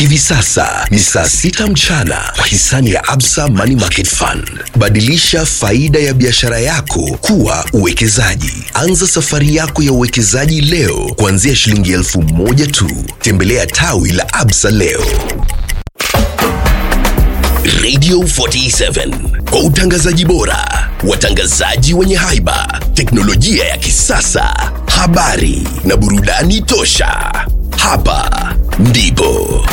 Hivi sasa ni saa sita mchana kwa hisani ya Absa Money Market Fund. Badilisha faida ya biashara yako kuwa uwekezaji. Anza safari yako ya uwekezaji leo kuanzia shilingi elfu moja tu. Tembelea tawi la Absa leo. Radio 47 kwa utangazaji bora, watangazaji wenye haiba, teknolojia ya kisasa, habari na burudani tosha. Hapa ndipo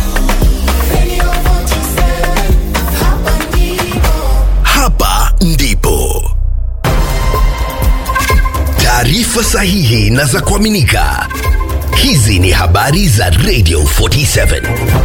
hapa ndipo taarifa sahihi na za kuaminika. Hizi ni habari za Radio 47.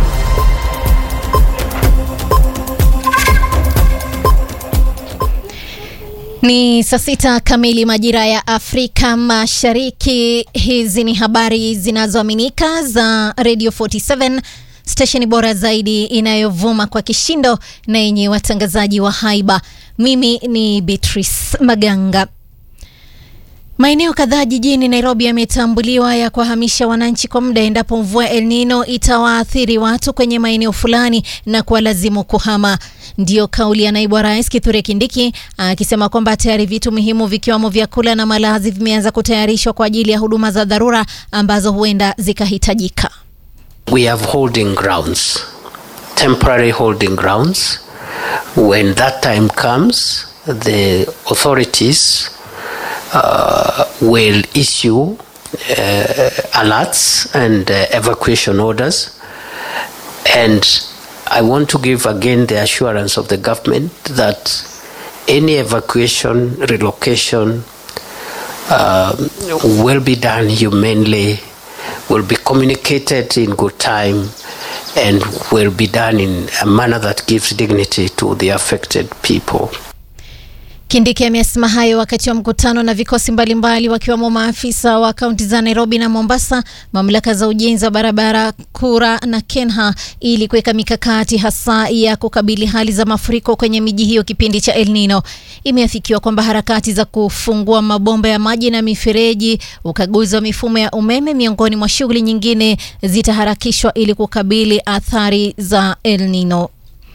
Ni saa sita kamili majira ya Afrika Mashariki. Hizi ni habari zinazoaminika za Radio 47, stesheni bora zaidi inayovuma kwa kishindo na yenye watangazaji wa haiba. Mimi ni Beatrice Maganga. Maeneo kadhaa jijini Nairobi yametambuliwa ya kuwahamisha wananchi kwa muda endapo mvua El Nino itawaathiri watu kwenye maeneo fulani na kuwalazimu kuhama. Ndiyo kauli ya naibu wa rais Kithure Kindiki akisema kwamba tayari vitu muhimu vikiwemo vyakula na malazi vimeanza kutayarishwa kwa ajili ya huduma za dharura ambazo huenda zikahitajika. We have holding grounds, temporary holding grounds. When that time comes, the authorities uh, will issue uh, alerts and uh, evacuation orders. And I want to give again the assurance of the government that any evacuation, relocation um, will be done humanely, will be communicated in good time, and will be done in a manner that gives dignity to the affected people. Kindiki amesema hayo wakati wa mkutano na vikosi mbalimbali wakiwemo maafisa wa kaunti za Nairobi na Mombasa, mamlaka za ujenzi wa barabara Kura na Kenha ili kuweka mikakati hasa ya kukabili hali za mafuriko kwenye miji hiyo kipindi cha El Nino. Imeafikiwa kwamba harakati za kufungua mabomba ya maji na mifereji, ukaguzi wa mifumo ya umeme, miongoni mwa shughuli nyingine zitaharakishwa ili kukabili athari za El Nino.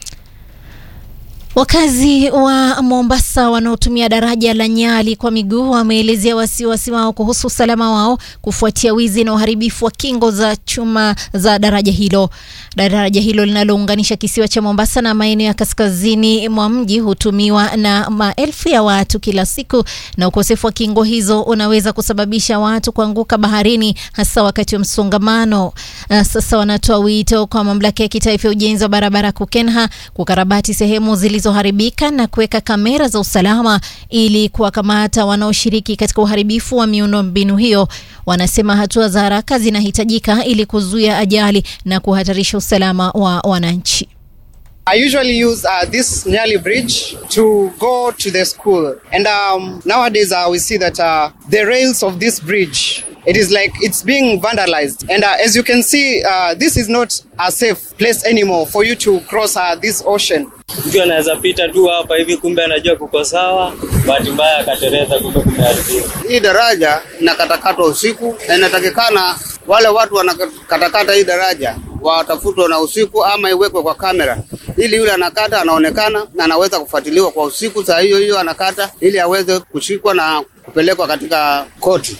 Wakazi wa Mombasa wanaotumia daraja la Nyali kwa miguu wameelezea wasiwasi wao kuhusu usalama wao kufuatia wizi na uharibifu wa kingo za chuma za daraja hilo. Daraja hilo linalounganisha kisiwa cha Mombasa na maeneo ya kaskazini mwa mji hutumiwa na maelfu ya watu kila siku, na ukosefu wa kingo hizo unaweza kusababisha watu kuanguka baharini, hasa wakati wa msongamano. Uh, sasa wanatoa wito kwa mamlaka ya kitaifa ya ujenzi wa barabara KUKENHA kukarabati sehemu zilizoharibika na kuweka kamera za usalama ili kuwakamata wanaoshiriki katika uharibifu wa miundombinu hiyo. Wanasema hatua za haraka zinahitajika ili kuzuia ajali na kuhatarisha usalama wa wananchi. I usually use uh, this Nyali Bridge to go to the school. And um, nowadays uh, we see that uh, the rails of this bridge, it is like it's being vandalized. And uh, as you can see, uh, this is not a safe place anymore for you to cross uh, this ocean. Mtu anaweza pita tu hapa hivi, kumbe anajua kuko sawa, bahati mbaya akatereza, kumbe kumeharibika. Hii daraja inakatakatwa usiku na inatakikana wale watu wanakatakata hii daraja watafutwe na usiku ama iwekwe kwa kamera ili yule anakata anaonekana na anaweza kufuatiliwa kwa usiku, saa hiyo hiyo anakata ili aweze kushikwa na kupelekwa katika koti.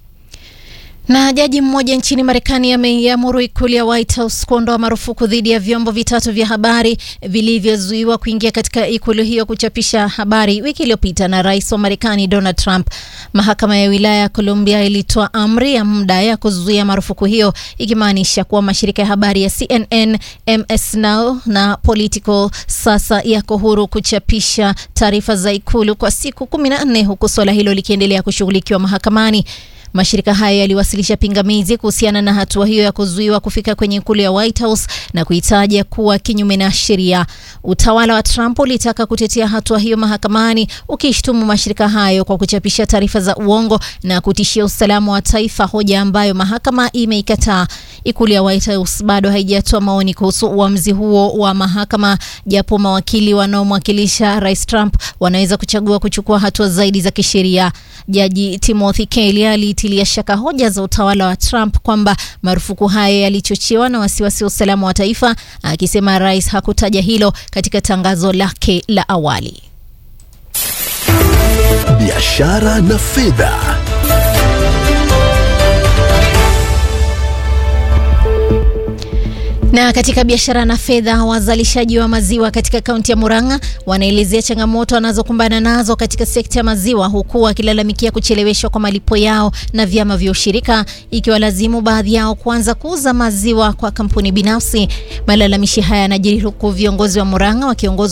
Na jaji mmoja nchini Marekani ameiamuru ikulu ya White House kuondoa marufuku dhidi ya vyombo vitatu vya habari vilivyozuiwa kuingia katika ikulu hiyo kuchapisha habari wiki iliyopita na rais wa Marekani Donald Trump. Mahakama ya wilaya ya Columbia ilitoa amri ya muda ya kuzuia marufuku hiyo, ikimaanisha kuwa mashirika ya habari ya CNN, MS Now na Politico sasa yako huru kuchapisha taarifa za ikulu kwa siku kumi na nne huku suala hilo likiendelea kushughulikiwa mahakamani. Mashirika hayo yaliwasilisha pingamizi kuhusiana na hatua hiyo ya kuzuiwa kufika kwenye ikulu ya White House na kuitaja kuwa kinyume na sheria. Utawala wa Trump ulitaka kutetea hatua hiyo mahakamani, ukishtumu mashirika hayo kwa kuchapisha taarifa za uongo na kutishia usalama wa taifa, hoja ambayo mahakama imeikataa. Ikulu ya White House bado haijatoa maoni kuhusu uamuzi huo wa mahakama, japo mawakili wanaomwakilisha Rais Trump wanaweza kuchagua kuchukua hatua zaidi za kisheria. Jaji Timothy Kelly aliitisha ametilia shaka hoja za utawala wa Trump kwamba marufuku hayo yalichochewa na wasiwasi wa usalama wa taifa, akisema rais hakutaja hilo katika tangazo lake la awali. biashara na fedha. Na katika biashara na fedha, wazalishaji wa maziwa katika kaunti ya Murang'a wanaelezea changamoto wanazokumbana nazo katika sekta ya maziwa, huku wakilalamikia kucheleweshwa kwa malipo yao na vyama vya ushirika, ikiwalazimu baadhi yao kuanza kuuza maziwa kwa kampuni binafsi. Malalamishi haya yanajiri huku viongozi wa Murang'a wakiongozwa